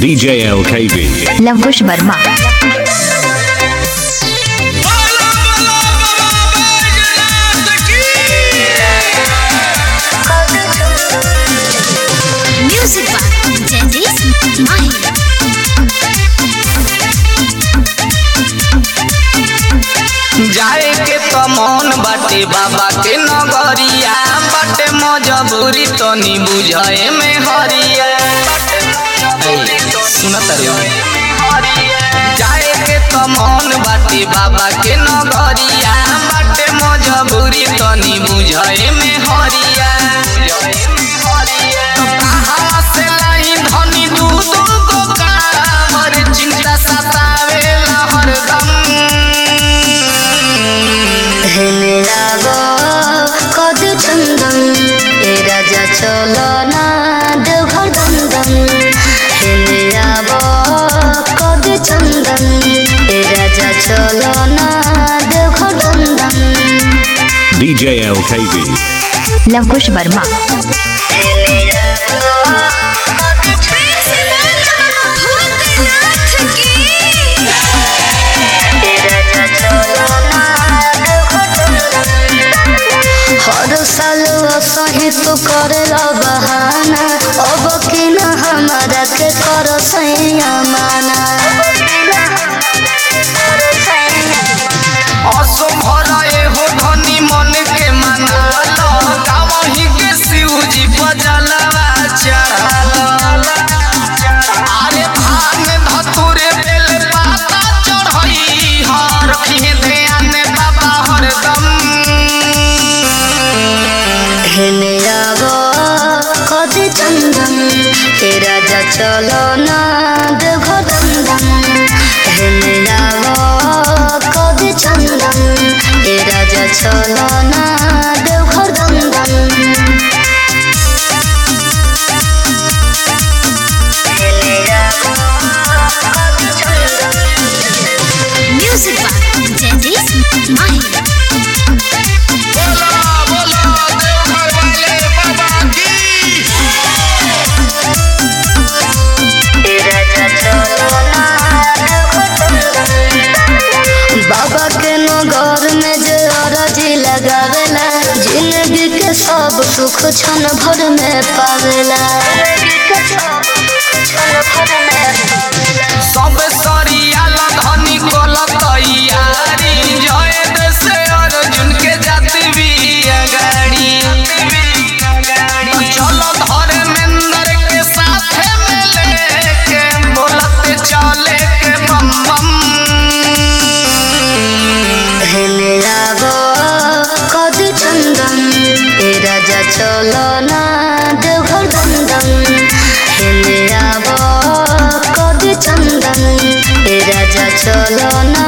DJ LKB. Lavkush Verma Music by Dennis Mahi. जाए के तो मन बाटे बाबा के नगरिया बाटे मजबूरी तनी बुझाए में हरिया सुनत जाए के तो मन बाटे बाबा के नगरिया बाटे मजबूरी तनी बुझाए में हरिया तो कहाँ से लाई धनी दू दू गो कांवर, चिंता सतावेला हरदम হেমেরাগো কদ চন্দন এ রাজা চলো না দেওঘর দন্দন হেমেরাগো কদ চন্দন এ রাজা চলো না দেওঘর দন্দন DJ LKB. लवकुश वर्मा हर साल सही तो करेला बहाना अब कि न हमारा के कर सैया माना असो भराए हो धनी मन के मनाल गावही के शिवजी बजलवा चढ़ाल अरे भांग धतुरे बेल पाता चढ़ई हर रखिए ध्यान बाबा हरदम हेने आगो कदे चंदन हे राजा चलो ना देवघर दंदन हेने आगो कदे चंदन हे राजा चलो ना देवघर दंदन हेने आगो कदे चंदन Music by Dennis Mahi. बोला बोला देवघर वाले बाबा की बाबा के नगर में जे अरजी लगावेला जिंदगी के सब सुख क्षण भर में पावेला सब सरियाल धनी कोल तैयारी जय देश अर्जुन के जाति भी अगाड़ी चलो धर्मेंद्र के साथ में लेके बोलते चले के बम बम हेने लागो कद चंदन ए राजा चलो ना देवघर दंदन हेने लागो कद चंदन ए राजा चलो ना